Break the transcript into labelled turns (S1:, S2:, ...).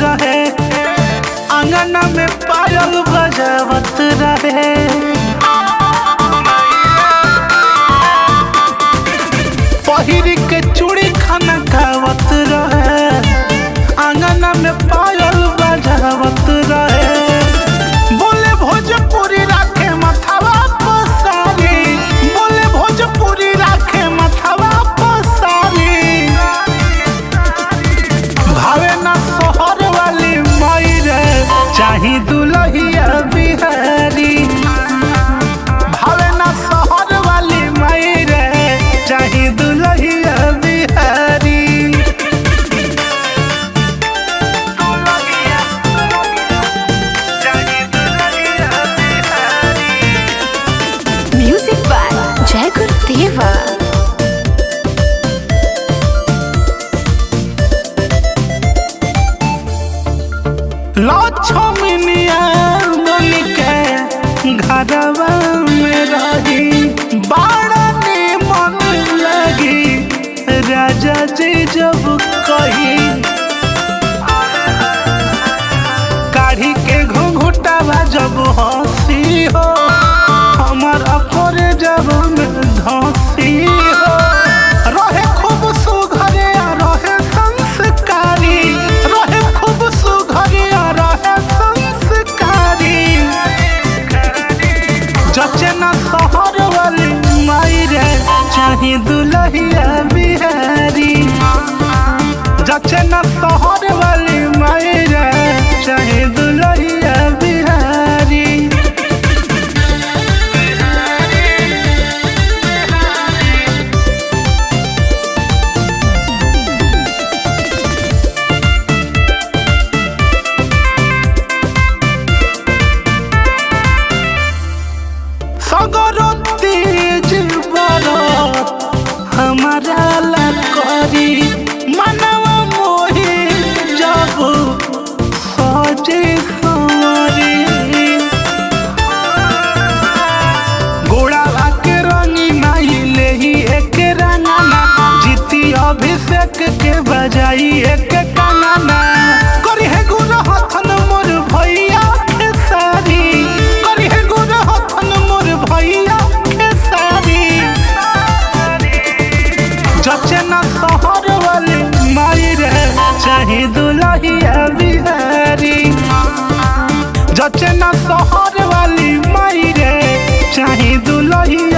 S1: रहे आंगन में पायल बजावत रहे पहिर के चूड़ी खाना खावत रहे आंगन में पायल बजावत रहे बोले भोजपुरी राखे मथवा पसारी बोले भोजपुरी राखे मथवा पसारी भावे ना सोहर वाली माई रे चाही दुलहिया बिहारी भावे ना सोहर वाली माई रे चाही दुलहिया बिहारी चाही दुलहिया Bihari
S2: Music by Jai Gurudeva.
S1: लक्ष्मनिया बन के घरवा में रही बड़ा मन लगी राजा जी जब कही काढ़ी के घुंघुटावा जब हंसी हो हमार अकोरे जब में धंसी हो रहे खूब सुघरे आ रहे संस्कारी रहे खूब सुघरे आ रहे संस्कारी जचे ना शहर वाली माई रे चाही दुलहिया बिहारी जचे ना शहर वाली माई रे चाहे दुलहिया बिहारी सगरो तेज बड़ा हमारा ला करी मनवा मोहे जब सजे सवरे गोड़ावा के रंगी माई ले ही एक रंगाना जीती अभिषेक के बजाई एक कानाना करी है गुण हथन मोर भैया के सारी करी है गुण हथन मोर भैया के सारी जचे ना शहर वाली माई रे चाहे दुलहिया बिहारी जचे ना शहर वाली माई रे चाहे दुलहिया